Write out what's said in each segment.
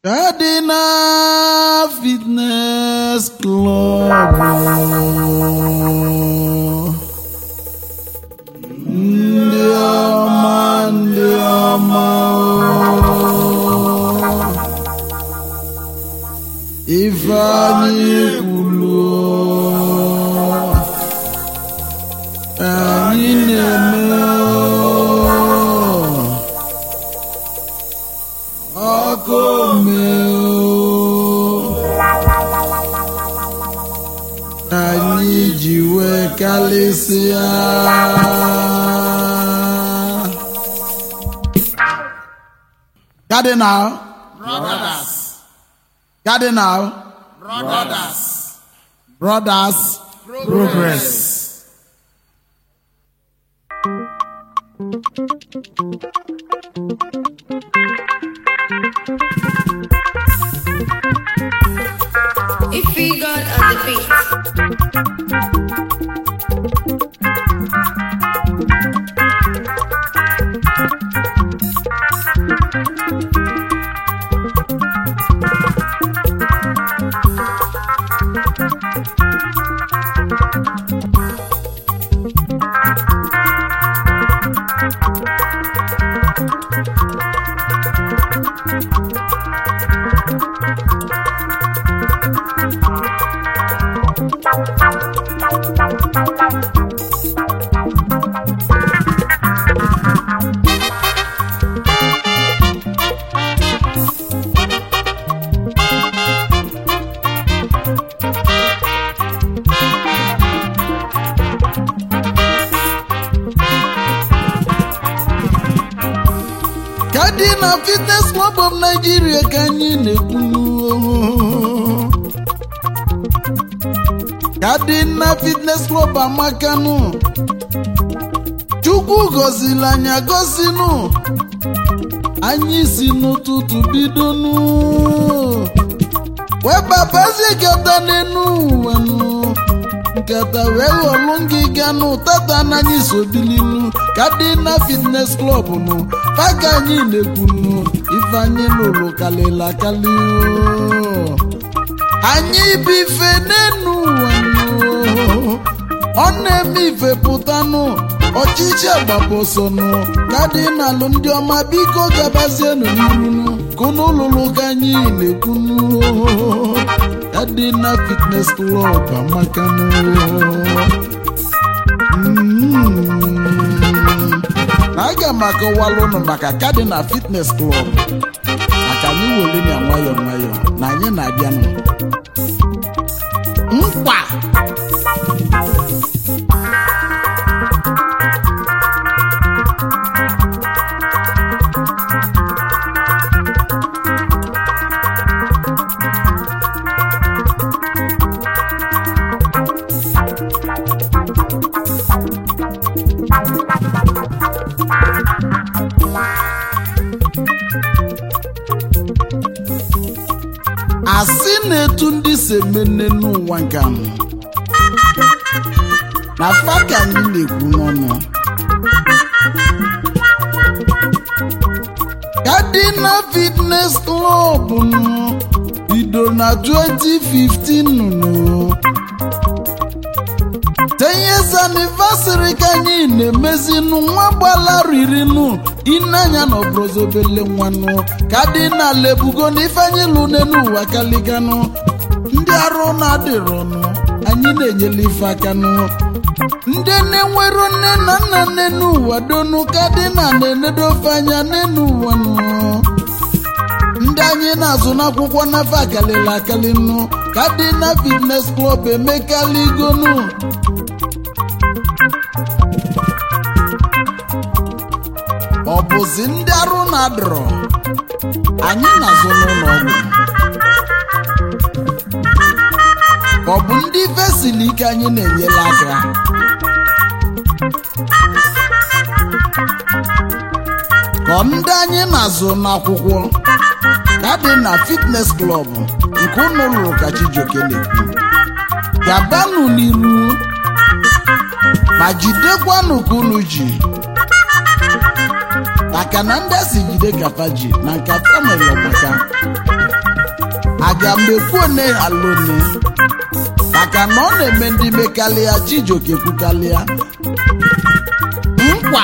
Cardinal Fitness Club. Ndị ọma, ndị ọma. Ifeanyị kwulu. Anyị na-eme. Ọkụ omeo. anyị ji wee kalịsịa Cardinal Brothers, Cardinal brothers, Brothers Progress If we got on the beat. Cardinal Fitness Club of Nigeria ka anyị na-ekwu Cardinal Fitness Club amakanụ Chukwu gọziri anyị agọzinụ anyị si n'ụtụtụ bidonụ wee babazie nkata n'enu ụwa nụ nkata wee ghọlụ ngịga nụ tata n'anyị sobilinu Cardinal Fitness Club nụ paka anyị na-ekwu nụ ife anyị lụrụ kalịla kalị oo. anyị bụ ife n'enu ụwa nụ ọ na-eme ife pụtanụ ọchịchị agbapọsọ nụ Cardinal ndị ọma biko gabazienụ n'iru ka unu lụrụ ka anyị na-ekwu nụ Cardinal Fitness Club amakanụ Mm. aga m akọwalụ ụnụ maka Cardinal Fitness Club maka anyị were ya nwayọọ nwayọọ na anyị na-abịanụ mkpa asị na-etu ndị si emene n'ụwa nke anụ na fa ka anyị na-ekwu n'ọnụ Cardinal Fitness Club nụ bido na 2015 nụ ten years anniversary ka anyị na-emezinụ nwa gbalaririnu ineanya na ọbrọzobele nwanụ Cardinal ebugo na ifeanyị lụ n'elu ụwa kaliganụ ndị arụ na-adịrọnụ anyị na-enyela ife akanụ ndị na-enwero nne na nna n'elu ụwa donu Cardinal na-enedofe anya n'elu ụwa nụ ndị anyị na-azụ n'akwụkwọ n'afọ akalịla akali nụ Cardinal Fitness Club emekaligonu ọ bụzi ndị arụ na-adọrọ anyị na-azụ n'ụlọ ọgwụ ọ bụ ndị vesili ike anyị na-enyela aka ka ndị anyị na-azụ n'akwụkwọ Cardinal Fitness Club nke ụnụ lụrụ ka Chijioke na-ekwu gabanụ n'iru ma jidekwanụ ka unu ji maka na ndị a si jide kafa ji na nka famili ọgbaka aga m ekwuone alone maka na ọ na-eme ndị mekalịa chijioke kwukalịa nkwa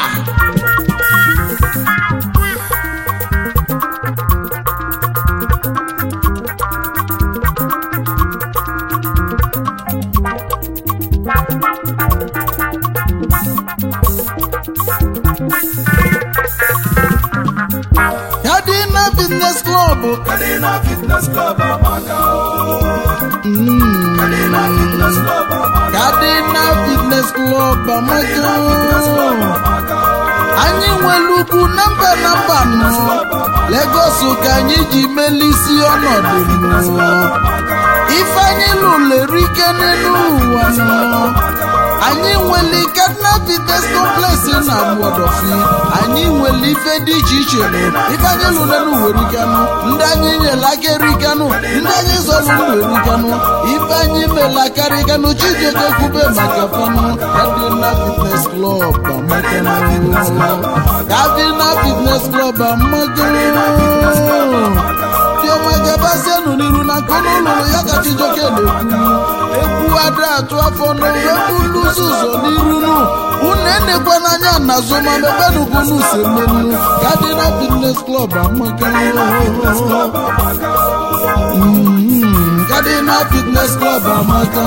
Kadina Fitness Club Kadina Fitness Club amaka o. Kadina Fitness Club amaka. Kadina Fitness Club Kadina Fitness Club amaka amaka o. anyị nwere ugwu na mba na mba nọ Lagos ka anyị ji melisi ọnọdụ nọ ifeanyị lụrụ erike n'elu ụwa nọ anyị nwere Kaduna Fitness Complex na Agbodofi anyị nwere ife dị iche iche nọ ifeanyị lụrụ n'elu ụwa erikanụ ndị anyị nyere aka erikanụ ndị anyị zọrọ ndụ erikanụ ife anyị mere aka erikanụ Chijioke kwube maka fanụ Kaduna Fitness Club amakanụ Kaduna Fitness Club amakanụ Chioma gabazienụ n'iru na nkọnụ ụlụrụ ya ka Chijioke na-ekwu ekwu ada atụ afọ n'ekwu lụzi ụzọ n'iru nụ unu enekwa n'anya na azụ ma mebenugunu si menu Kaduna Fitness Club amaka Mm, Kaduna Fitness Club amaka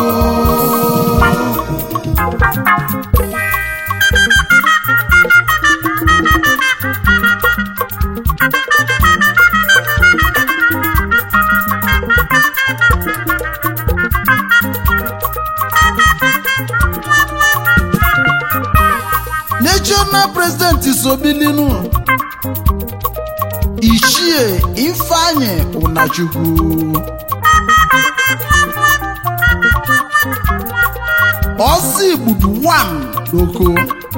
national president sobilinu ichie ifeanyi ụnachukwu ọsọ igbudu 1 n'oko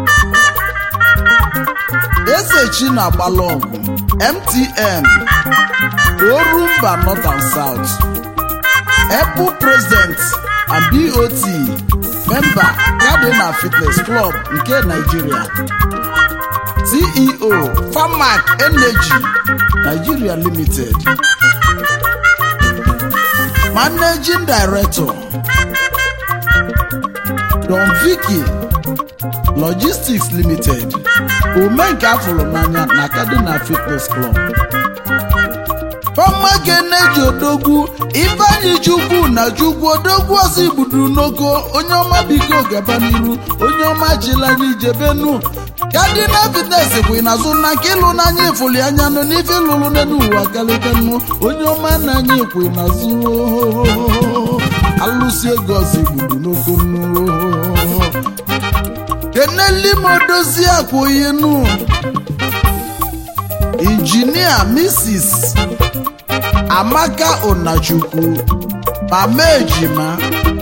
ezechi na agbalọgwụ mtn orumba north and south apple president and bot member Kaduna Fitness Club nke Nigeria CEO Farmac Energy Nigeria Limited Managing Director Don Vicky Logistics Limited omenka afụrụ n'anya na Kaduna Fitness Club Farmac Energy Odogwu Ifeanyi Chukwu na Chukwu Odogwu ọsọ igbuduru n'oko onye ọma biko gaba n'iru onye ọma chịla anyị jebenu Kaduna Fitness bụ ịnazụ na nke ịlụ n'anya ifuli anya nụ n'ife lụrụ n'elu ụwa kalịkanụ onye ọma na anya ekwe n'azụ alụsi ego ọzọ igbudu n'oko nụ keneli m odozi akwa onye nụ injinia Mrs. Amaka Onachukwu mama ejima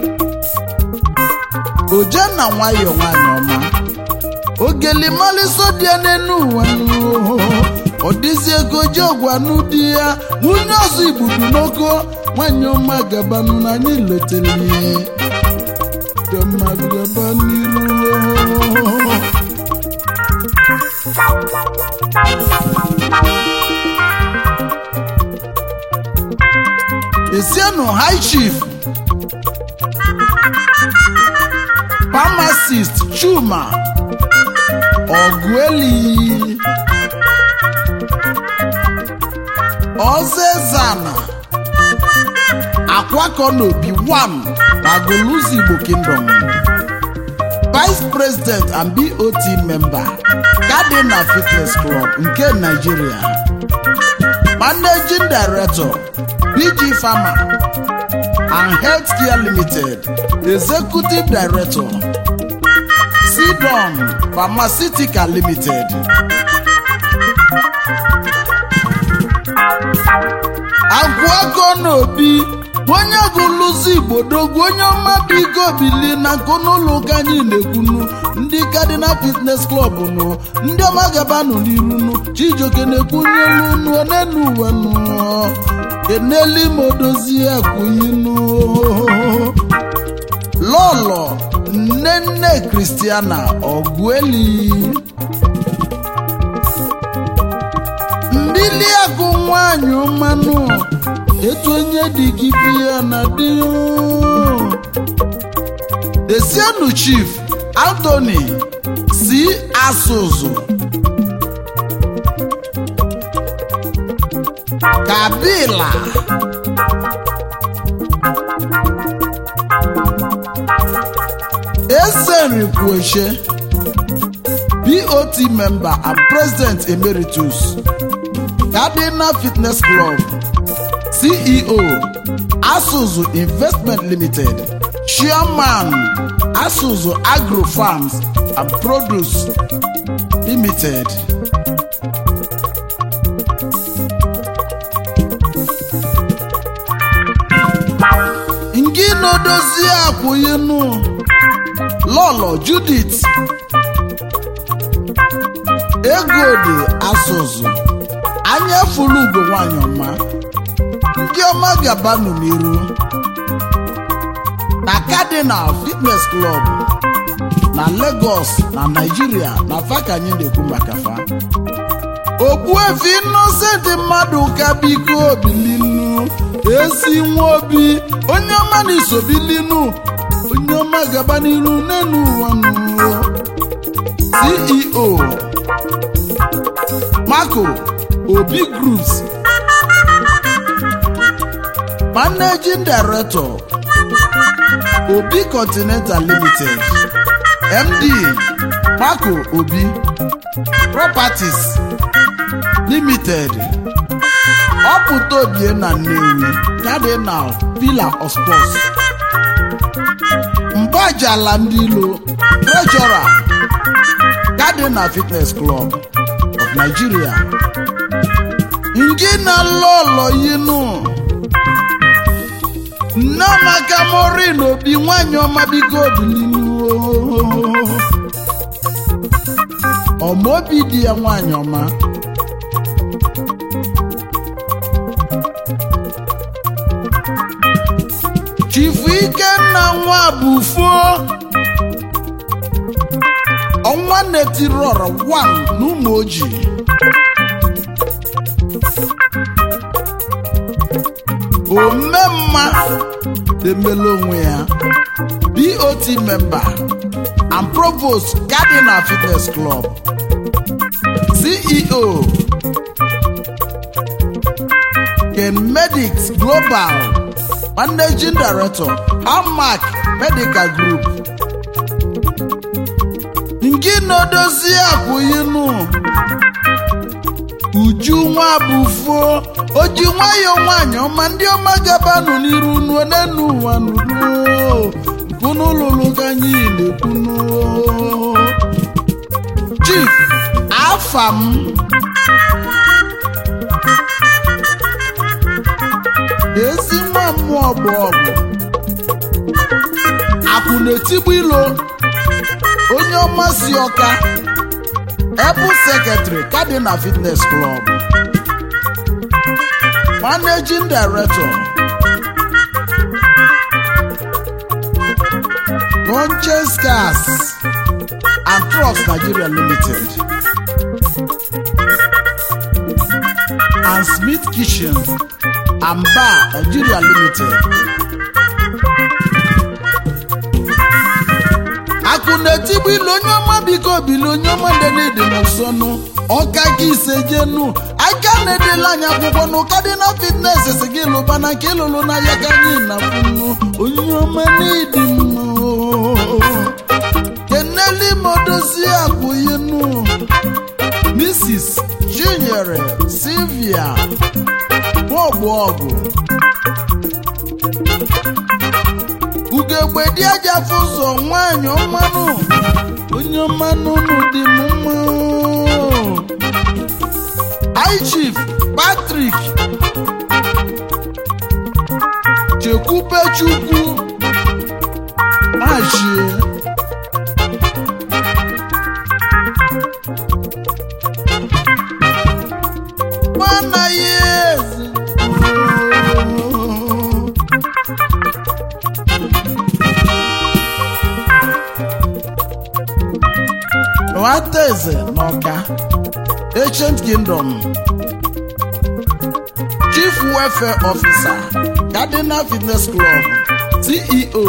ojenna nwayọ nwanyị ọma ogelimaliso dị ya n'enu ụwa ọ dịzi ego ji ọgwanụ di ya nwunye ọzọ igbudu n'oko nwanyị ọma gabanụ na anyị letere ihe dịọma gaba n'iru esienụ high chief pharmacist chuma ọgụeli ọzọezana akwakọ n'obi 1 na goluzi igbo kingdom vice president and bot member Kaduna fitness club nke nigeria managing director bg pharma and healthcare limited executive director sidon pharmaceutical limited agwụego n'obi onye gụlụzi igbo dogwu onye ọma biko bili na nkụnụlọ ụka anyị na-ekwunu ndị Kaduna fitness club nụ ndị ọma gabanụ n'irunu Chijioke na-ekwunye elu unu onenu uwe nụ eneli m odozi akwụyinu lọlọ nne nne kristiana ọgụeli mbili agụ nwanyị mmanụ etu onye dị gị biya na dị desienu chief anthony si asụzụ kabila esenrikwueche bot member and president emeritus cardinal fitness club ceo asuzu investment limited chairman asuzu agro farms and produce limited ngị na-edozi akwụyinu lọlọ judith ego dị asụzụ anya furu ugo nwanyị ọma ndị ọma gabanụ n'iru na cardinal fitness club na lagos na naijiria na fa ka anyị na-ekwu maka fa ogbuefi innocent mmadụ ka biko bilinu ezi nwa obi onye ọma na-isobilinu onye ọma gaba n'iru n'elu ụwa nụ ceo marco obi groups managing director obi continental limited md marco obi properties limited ọpụta obie na nnewi cardinal pillar of sports mgbajala ndị ilo treasurer cardinal fitness club of nigeria ngị na lọlọ yinu nneamaka morin obi nwanyị ọma biko bilinu ọmaobi di ya nwanyị ọma chifu ikenna nwa bụfuo ọnwa netirọrọ 1 n'ụmụ ojii omemma emela onwe ya bot member and provost cardinal fitness club ceo ken medics global managing director amac medical group nke na-edozi akwụyinu uju nwa bụfuo oji nwayọọ nwanyị ọma ndị ọma gabanụ n'iru nuo n'enu ụwa nuruo nkunu lụrụ ka anyị na-ekwunu chief afa m ezi nwa mmụọ bụ ọgụ akwụ na-etigbu ilo onye ọma si ọka ebu secretary cardinal fitness club managing director Conscious Gas and Trucks Nigeria Limited and Smith Kitchen and Bar Nigeria Limited akụ na-etigbu ilu onye ọma biko bili onye ọma ndenedi n'ụsọnụ ọka gị ise jenu aka na-edela anyị akwụkwọ na cardinal fitness si gị lụba na nke ịlụlụ n'ahịa ka anyị na funu onye ọma n'ịdị mma keneli modozi akwụyinu mrs chinyere silvia bọbụ ọgụ ugegbe dị aja ụzọ nwanyị ọmanụ onye ọmanụ nụ dị m mma high chief patrick chekwube chukwu machie nwanna ya eze nwata eze n'ọka ancient kingdom chief chief welfare officer cardinal fitness club ceo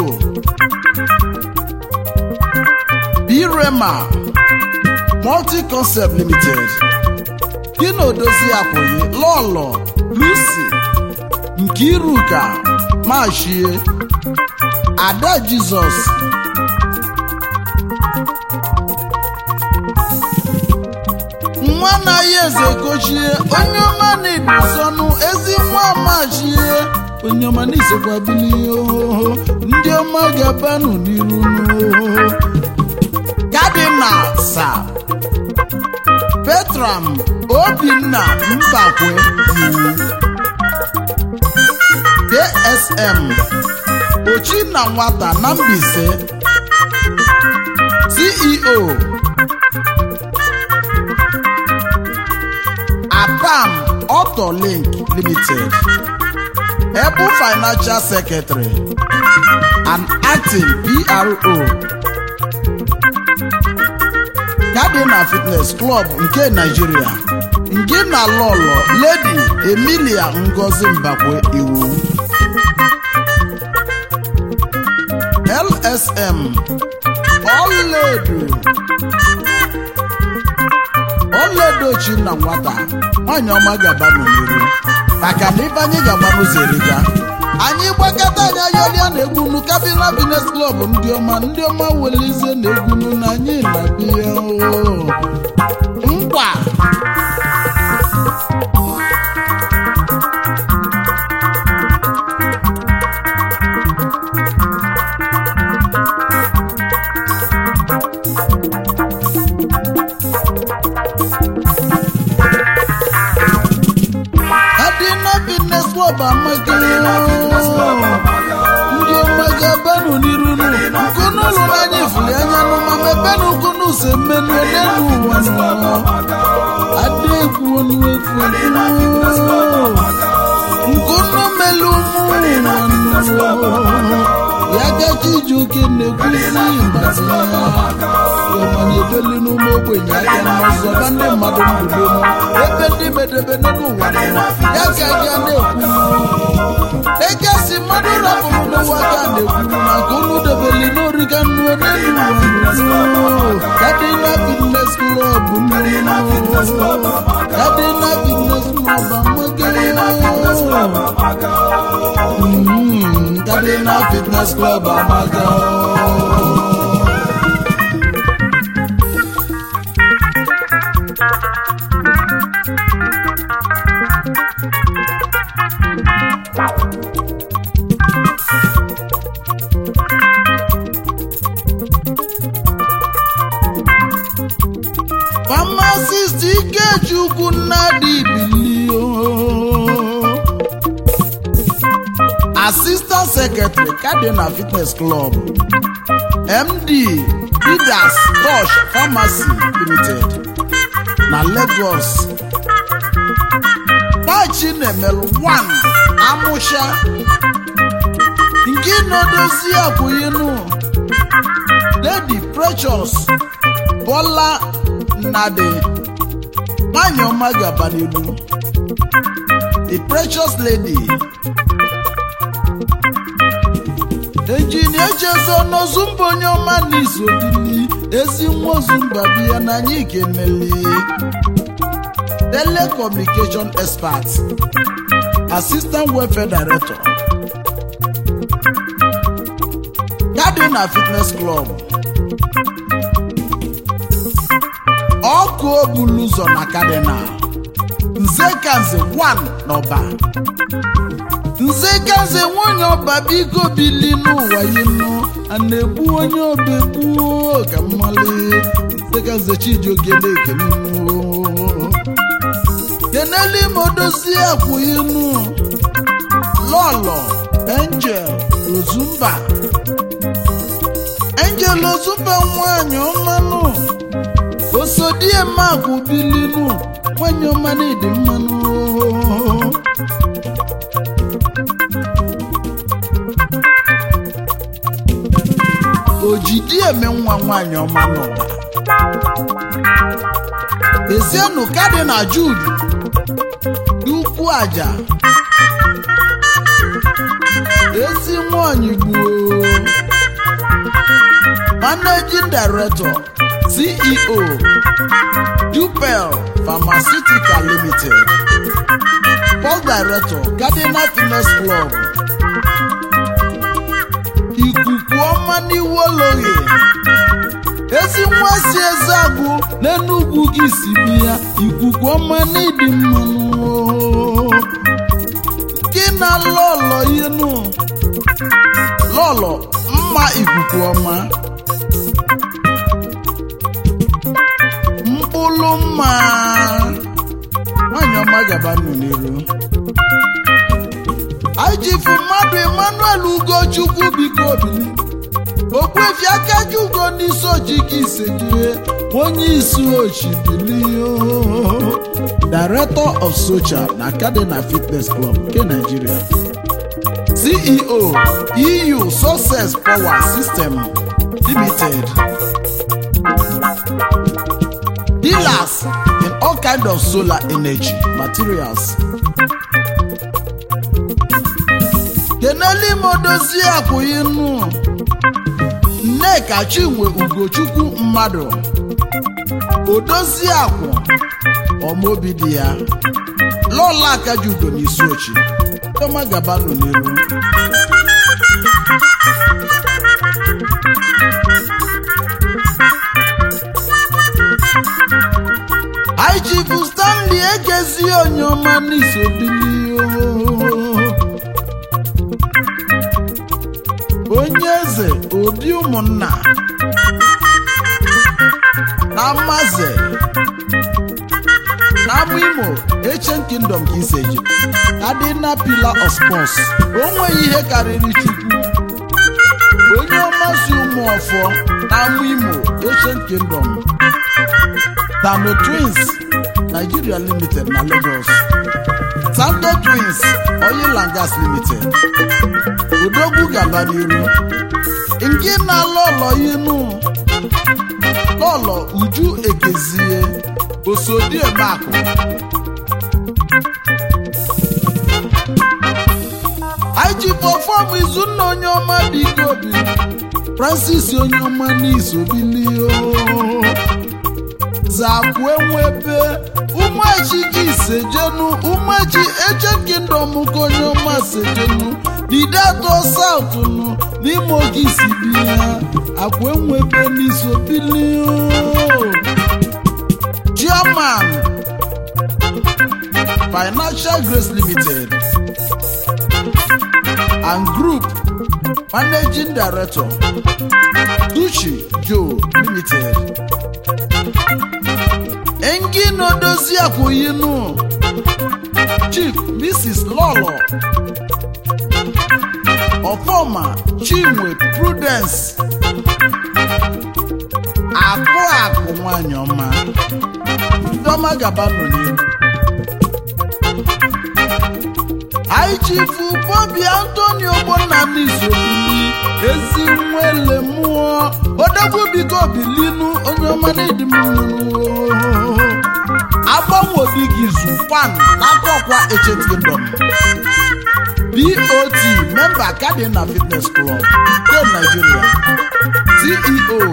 birema multi-concept limited gina odozi akwụghị lọlọ lucy nkiruka mashie ada jizọs nwa anaghị eze gochie onye ọma na-eduzọnụ ezi nwa amachie onye ọma na-esokwa bilie ohoho ndị ọma ga-abanụ n'iru n'ohoho kadinal sa petram obinna mbakwe iwu ksm ochinna nwata na mbise ceo apam auto link limited ebu financial secretary and acting pro cardinal fitness club nke nigeria nke na lọlọ lady emilia ngozi mbakwe iwu lsm ọlaedo ọlaedochi na nwata nwanyị ọma gaba n'iru maka na ibe anyị ga-agba n'ụzọ eriga anyị gbakọta anyị ayọrịa na egwunu kabila bines klọb ndị ọma ndị ọma welizie na egwunu na anyị na-abịa oo. nkwa adịna bines klọb amaghị ndị ọmaga benụ n'iru nu nkunu ụlọ n'anya ifuli anya nụ ma mebenụ nkunu se mmenụ n'elu ụwa nụ adị egwu onu efu nkunu melu ụmụ ụwa nụ ya gaji iji oke na-ekwuzi mbazi ọmanye ebeli n'ụmụ ogbenye aka n'ọzọ ba ndị mmadụ mbudo ebe ndị medebe n'ụwa nụ ya ka ga na-ekwu eke si mmadụ rapụrụ n'ụwa ka a na-ekwu maka unu debeli n'origa nnu n'elu kadina fitness club kadina fitness club amaga Mm, kadina fitness club amaga pharmacist ikechukwu nnadị bilio assistant secretary cardinal fitness club md leaders tosh pharmacy limited na lagos pachi na-emelụ 1 amụsha nke nọdozi akwụyinu lady precious bọla nnadị nwanyị ọma gaba n'elu the precious lady enjinia ejezo n'ozumba onye ọma n'izodili ezi nwa ozumba biya na anyị kenele telecommunication expert assistant welfare director cardinal fitness club ọkụ obulu ụzọ na cardinal nze kanze 1 n'ọba nze kanze nwanyị ọba biko bili n'ụwa yinu a na-egbu onye ọba egbuo ka mmali nze kanze chijioke na-ekene keneli modozi akwụyinu lọlọ angel ozumba angel ozumba nwanyị ọmanụ osodie makụ bilinu nwanyị ọma na-edi mmanụ ojidi eme nwa nwanyị ọma n'ụwa ezienụ kadịna jud ukwu aja ezi nwanyị gbuo managing director ceo dupel pharmaceutical limited board director cardinal fitness club ikuku ọma n'iwu ologhi ezi nwa si eze agụ n'enugwu gị si bi ya ikuku ọma n'ịdị mmanụ gị na lọlọ inu lọlọ mma ikuku ọma mkpụrụ mma nwanyị ọma gaba nụ n'iru ajifu mmadụ emmanuel ugochukwu biko bili okwefi akaji ugo n'isi ojike isejie onye isi ochibili director of social na cardinal fitness club nke nigeria ceo eu success power system limited dealers in all kind of solar energy materials keneli modozi akwụyinu nneka chinwe ugochukwu mmadụ odozi akwụ ọmaobi dị ya lọla akaji ugo n'isi ochi tọma gabanụ n'iru aichifu stanley egezi onye ọma n'isobili onye eze obi ụmụnna na mmaze n'amụ imo ancient kingdom ka iseji adịna pillar of sports o nweghị ihe karịrị chukwu onye ọmasị ụmụ ọfọ n'amụ imo ancient kingdom tano twins nigeria limited na lagos santo twins oil and gas limited odogwu gaba n'iru nke na lọlọ inu lọlọ uju ekezie osodiemakụ ijipọfọm izunna onye ọma biko bi francis onye ọma n'izobilio zakwu enwebe umeji gị sejenu umeji eche kingdom ka onye ọma sejenu didato saut nụ n'ime oge isi bi ya akwa enwebe n'izobilio chairman financial grace limited and group managing director duchi joe limited engino dozie akwụyinu chief mrs lolo ọfọma chinwe prudence akụ akụ nwanyị ọma ndọma gabanụ n'ihu anyị chifu bobi antoni ogbonna n'izobili ezi nwele mmụọ odogwu bigo bilinu onye ọma na-edi mmụọ agbanwe obi gị zukwan n'aka ọkwa echetindom bot member cardinal fitness club nke nigeria ceo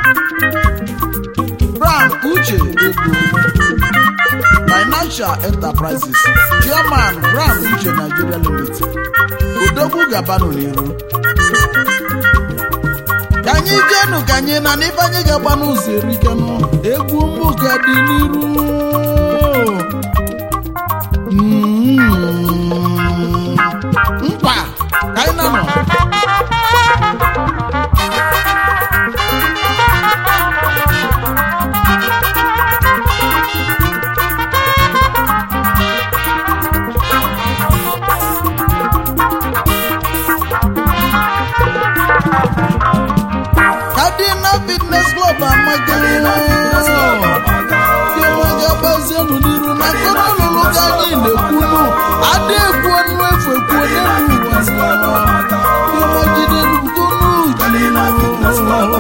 brown uche ego financial enterprises chairman brown uche nigeria limited odogwu gabanụ n'iru ka anyị jenu ka anyị na n'ife anyị ga-agba n'ụzọ erikenụ egwu mbụ ka dị n'iru Mm. mkpa ka anyị na-anọ Cardinal Fitness Club amaga gbazienụ n'iru na nkọrọ ọlụlụ ka anyị na-ekwunu ada ekwu ọnụ efu ekwu n'elu ụwa ịmagide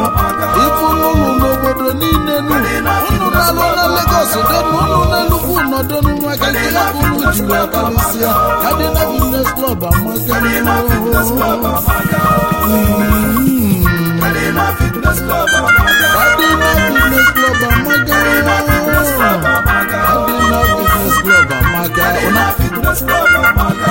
ifụlụlụ n'obodo niile nu unu na-alụ na Lagos denu unu na-elukwu nọ ọdọnụ maka nke ya bụ unu ji wee karịsịa kadịna fitness club amaka Kadina Fitness Club amaka o. Kadina Fitness Club amaka. kadịna fitness club amaka Fitness Club amaka o. kadịna fitness club amaka Kadina Fitness Club amaka